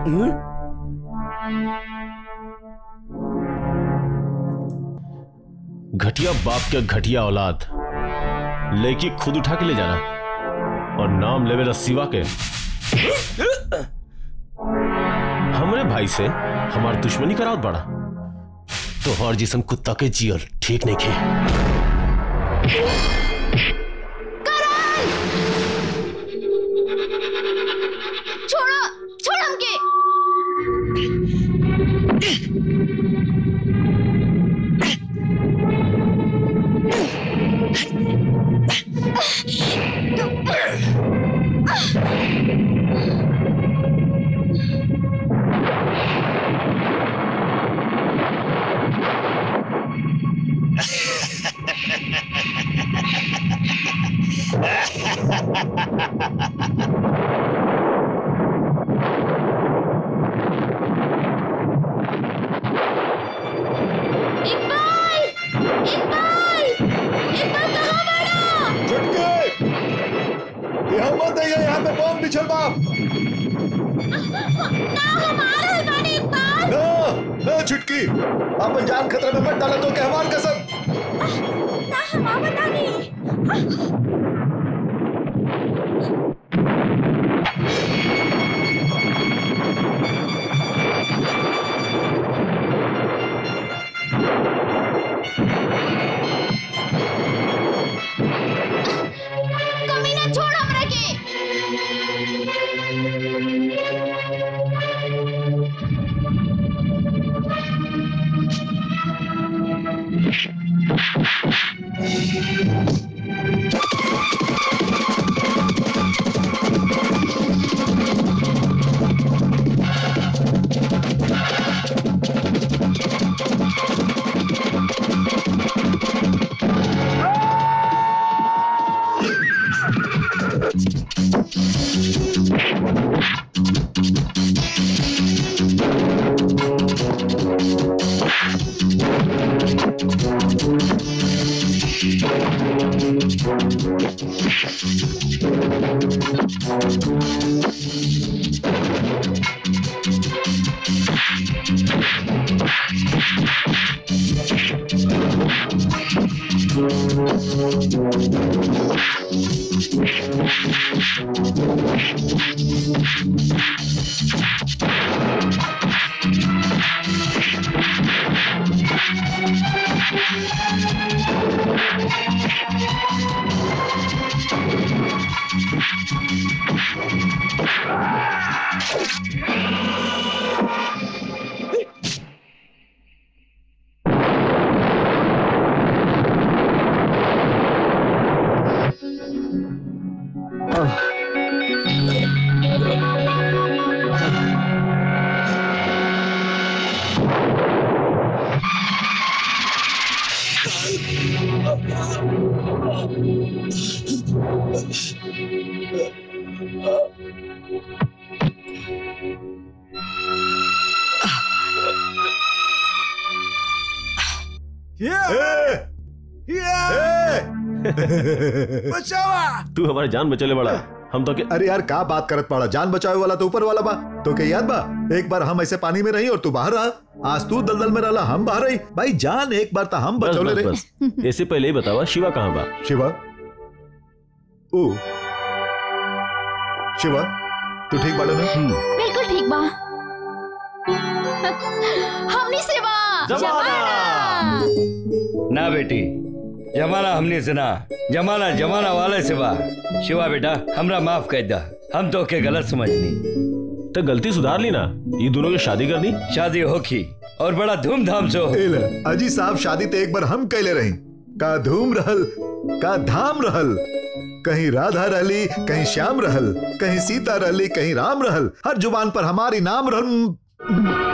घटिया बाप के घटिया औलाद लेकी खुद उठा के ले जाना और नाम लेवे शिवा के हमरे भाई से हमार दुश्मनी करावत बड़ा तो हर जिसम कुत्ता के जियल ठीक नहीं खे छोड़ो छोड़ हमके इकबाल इकबाल इकबाल कहाँ बड़ा छुटके यहाँ मत आइए यहाँ पे बॉम्ब बिछल बाप ना हमारा है बाड़ी इकबाल ना ना छुटकी अपन जान खतरे में मत डाला तो के हमार कसम ना हमारा बता नहीं कमीना छोड़ हमरा के ए, ए, बचावा तू हमारे जान बचले बड़ा हम तो के अरे यार का बात करत पड़ा जान बचावे वाला तो ऊपर वाला बा तो के याद बा एक बार हम ऐसे पानी में रही और तू बाहर रहा आज तू दलदल में रहला हम बाहर रही भाई जान एक बार तो हम बस बचौले बस रही बस इससे पहले ही बतावा शिवा कहाँ बा शिवा ओ शिवा तू ठीक बाड़ा ना बिल्कुल ठीक बा हमनी सेवा जमाना। ना बेटी जमाना हमने से ना जमाना जमाना वाले से बा शिवा बेटा हमरा माफ कर दा हम तो के गलत समझनी तो गलती सुधार ली ना ये दोनों की शादी कर दी शादी होखी और बड़ा धूमधाम से हो ए ले, अजी साहब शादी तो एक बार हम कैले रही का धूम रहल का धाम रहल कहीं राधा रहली कहीं श्याम रहल कहीं सीता रहली कहीं राम रहल हर जुबान पर हमारी नाम रहल